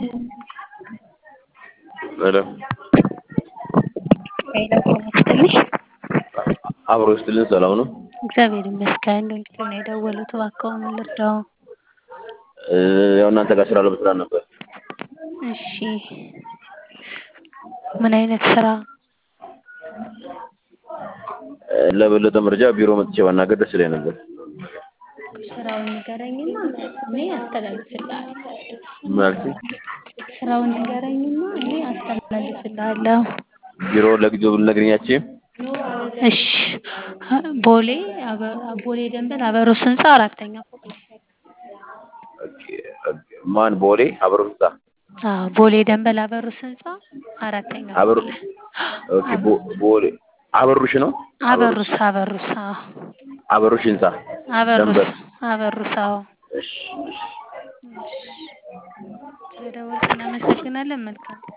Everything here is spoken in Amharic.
ሄሎ ሄሎ ጤና ይስጥልኝ። አብሮ ይስጥልን። ሰላም ነው? እግዚአብሔር ይመስገን። ዶክተር ነው የደወሉት፣ እባክዎ ምን ልርዳው? እ፣ ያው እናንተ ጋር ስራ ለመስራት ነበር። እሺ፣ ምን አይነት ስራ? እ፣ ለበለጠ መረጃ ቢሮ መጥቼ ባናገር ደስ ይለኝ ነበር። ስራውን ንገረኝና እኔ አስተላልፍልሃለሁ። ማለት ስራውን ንገረኝና እኔ አስተላልፍልሃለሁ። ቢሮ ለጊዜው ልነግረኛችም። እሺ፣ ቦሌ አበ- ቦሌ ደንበል አበሮስ ህንፃ አራተኛ ፎቅ ላይ። ማን? ቦሌ አበሮ ህንፃ። አዎ፣ ቦሌ ደንበል አበሮስ ህንፃ አራተኛ ፎቅ አበሩ ላይ። ኦኬ። ቦ- ቦሌ አበሩሽ ነው? አበሩስ አበሩስ አዎ፣ አበሩሽ ህንፃ አበሩስ ደንበል። አበሩስ አዎ። እሺ፣ እሺ። ስለደወልክ እናመሰግናለን። መልካም